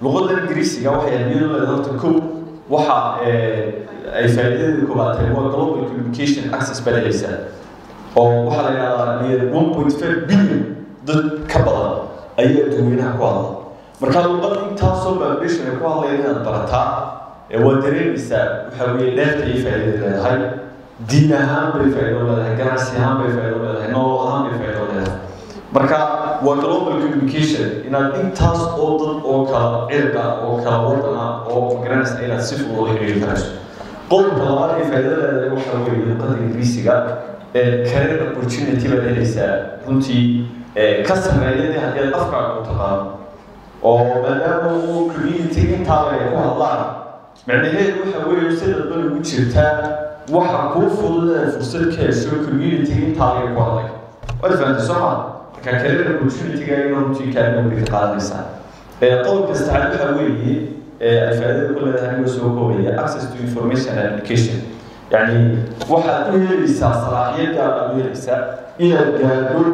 luqadda ingiriisiga waxay ahmiyad u leedahay horta kow waxa ay faa'iidadeeda koobaad tahay waa global communication access baad helaysaa oo waxaa la yidhahdaa near one point five billion dad ka badan ayaa dadweynaha ku hadla markaa luqad intaasoo foundation ay ku hadlayaan inaad barataa waa dareemaysaa waxa weeye dheerta ay faa'iida leedahay diin ahaan bay faa'iido leedahay ganacsi ahaan bay faa'iido leedahay nolol ahaan bay faa'iido leedahay marka waa global communication inaad intaas oo dad oo kala cirqa oo kala wadana oo garanaysa inaad si fudud u xiriiri karayso qodobka labaad ee faa'iido leedahay waxa weeye luqadda ingiriisiga career opportunity baad helaysaa runtii ka sameeyadii haddii aad afkaaga u taqaano oo maadaama uu community intaaba ay ku hadlaan macnaheedu waxa weeye sida dan ugu jirtaa waxa kuu fudud inaad fursad ka hesho community intaaba ay ku hadlay waad fahamtay soo maa marka career opportunity-ga in runtii kaalin weyn ka qaadanaysaa qodobka saddexaad waxa weeye ay faa'iidada ku leedahay anigoo soo koobaya access to information and education يعني waxaad u helaysaa salaaxiyadaada u helaysaa inaad gaadho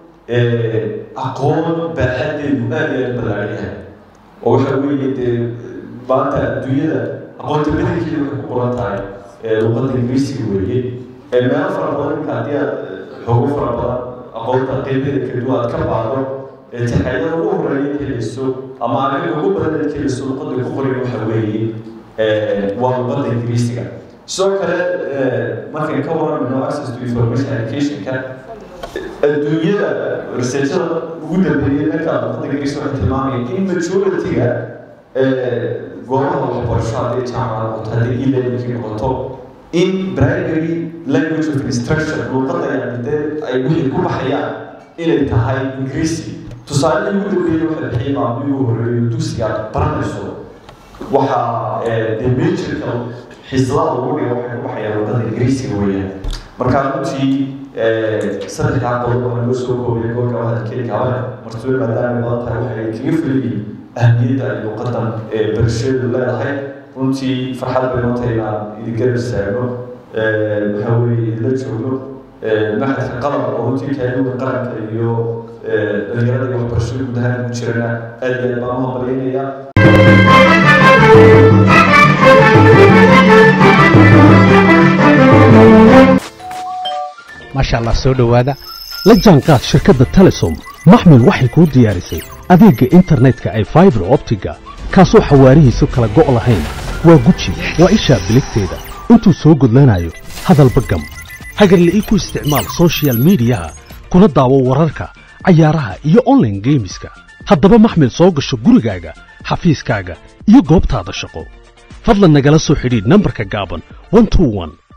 aqoon baaxadeedu aad iyo aad ballaaran yahay oo waxa weeye dee maanta adduunyada aqoonta badankeeda waxay ku qoran tahay luqadda ingiriisiga weeye meelo fara badan ninka haddii aad xoogo fara badan aqoonta qeybeeda kala duwan aad ka baado taxayada ugu horeeya helayso ama aniga ugu badan aad helayso luqadda ku qoran waxa weeye waa luqadda ingiriisiga sidoo kale markay ka waramayno access to information educationka adduunyada researchada ugu dambeeyay markaa luqadda ingiriis waxay tilmaamayeen in majority-ga goobaha waxbarasho haddii jaamacad noqoto haddii e-learningkii noqoto in primary language of instruction luqadda yani dee ay wixii ku baxayaan inay tahay ingiriisi tusaale ugu dambeeyay waxay bixiyay maamulii ugu horreeyo dugsiga baranayso waxaa dee majorka xiislada ugu dhiga waxay ku baxayaan luqadda ingiriisiga weeyaan markaa runtii saddexdaa qodob waxaa loo soo koobiyay goolka hadalkeedka hore martube maadaama badan tahay waxay kaga filayeen ahmiyadda ay luqadan barasheedu leedahay runtii farxad bay noo tahay inaan idin garab istaagno waxaa weeye idinla joogno maxadka qalab oo runtii kaaluga qaranka iyo dhalinyarada iyo waxbarashada guud ahaan ku jirana aad iyo aad baan u hambalyaynaya maasha allah soo dhowaada la jaanqaad shirkadda telesom maxmil waxay kuu diyaarisay adeegga internetka ay faibar optiga kaasoo xawaarihiisu kala go' lahayn waa guji waa ishaa biligteeda intuu soo gudlanayo hadalba gam hagarle ii ku isticmaal sochial midiyaha kuna daawo wararka cayaaraha iyo onlaine geemiska haddaba maxmil soo gasho gurigaaga xafiiskaaga iyo goobtaada shaqo fadlan nagala soo xidhiidh nambarka gaaban